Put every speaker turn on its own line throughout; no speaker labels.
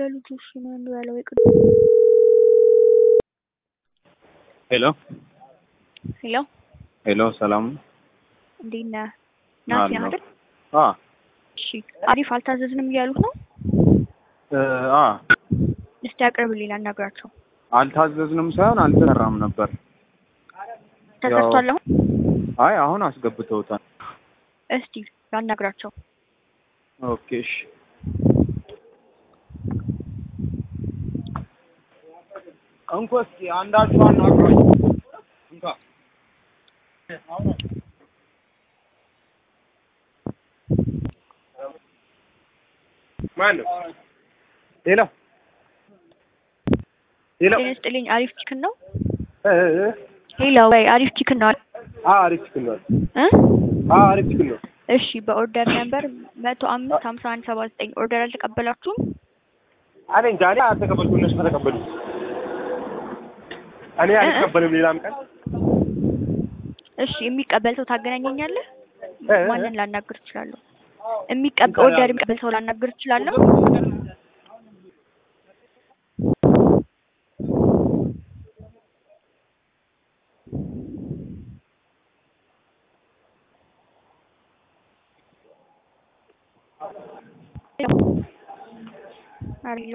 ለልጁ እሺ ምን እንበለው? ይቅር
ሄሎ
ሄሎ
ሄሎ፣ ሰላም
እንዴት ነህ? ናቲ ነህ
አለሁ።
አይደል?
አ
እሺ አሪፍ አልታዘዝንም እያሉት ነው።
እ አ
እስቲ አቅርብልኝ ላናግራቸው።
አልታዘዝንም ሳይሆን አልተሰራም ነበር።
ተሰርቷል አሁን?
አይ አሁን አስገብተውታል።
እስቲ ላናግራቸው።
ኦኬ እሺ። እንኳ እስኪ አንዳችሁ አናግሯቸው። እንኳ ማን ነው? ሄሎ ሄሎ
ጤና ይስጥልኝ። አሪፍ ቺክን ነው?
እ እ
ሄሎ ወይ አሪፍ ቺክን ነው
አ አሪፍ ችግር ነው።
እ
አ አሪፍ ችግር ነው።
እሺ በኦርደር ነምበር መቶ አምስት ሀምሳ አንድ ሰባ ዘጠኝ ኦርደር አልተቀበላችሁም?
እኔ እንጃ እኔ አልተቀበልኩም። እነሱ ከተቀበሉ እኔ አልቀበልም። ሌላም ቀን
እሺ የሚቀበል ሰው ታገናኘኛለህ?
እ እ
ማንን ላናግር እችላለሁ? የሚቀበል ኦርደር የሚቀበል ሰው ላናግር እችላለሁ? አሪሎ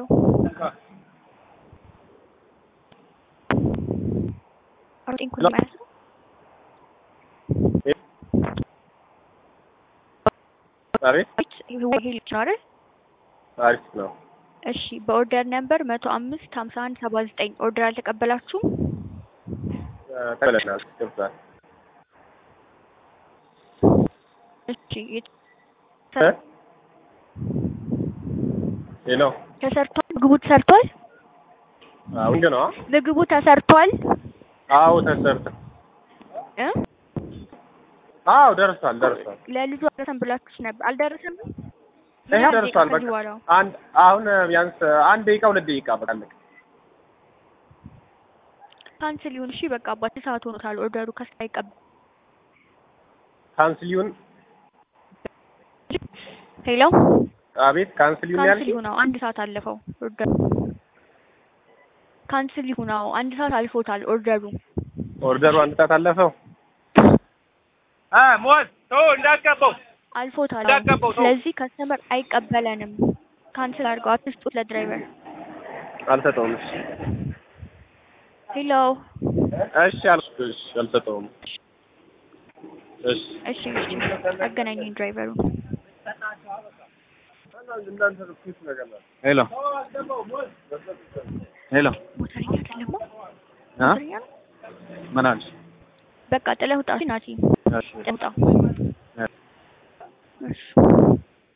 አሮጤን ኩል ማለት ነው።
አሪፍ
ይሄ ልጅ ነው አይደል?
አሪፍ ነው።
እሺ በኦርደር ነምበር መቶ አምስት ሀምሳ አንድ ሰባ ዘጠኝ ኦርደር አልተቀበላችሁም?
ተበለናል ገብቷል።
እሺ የት-
እ ሄሎ
ተሰርቷል? ምግቡ ተሰርቷል?
አሁን ግን ነው
ምግቡ ተሰርቷል?
አዎ ተሰርተ
እ
አዎ ደርሷል ደርሷል።
ለልጁ አልደረሰም ብላችሁስ ነበር? አልደረሰም?
ይሄ ደርሷል። በቃ
ከዚህ በኋላ
አንድ አሁን ቢያንስ አንድ ደቂቃ ሁለት ደቂቃ በቃ አለቀ።
ካንስል ይሁን። እሺ በቃ አባት ሰዓት ሆኖታል። ኦርደሩ ከሳይቀበል
ካንስል ይሁን።
ሄሎ
አቤት ካንስል ይሁን
ካንስል
ያልሽ
ይሁን። አዎ አንድ ሰዓት አለፈው ኦርደሩ። ካንስል ይሁን። አዎ አንድ ሰዓት አልፎታል ኦርደሩ።
ኦርደሩ አንድ ሰዓት አለፈው። አ ሞት ተው እንዳትቀበው
አልፎታል።
እንዳትቀበው ተው።
ስለዚህ ከስተመር አይቀበለንም። ካንስል አድርገው አትስጡት ለድራይቨር።
አልሰጠውም። እሺ
ሄሎ
እሺ አልኩ። እሺ አልሰጠውም። እሺ
እሺ እሺ አገናኘኝ ድራይቨሩን።
ሄሎ ሄሎ
ሞተረኛ አይደለም
አ
ሞተረኛ ነው።
ምን አልሽ?
በቃ ጥለህ ውጣ። እሺ ናቲ
እሺ
ጥለህ ውጣ።
እ
እሺ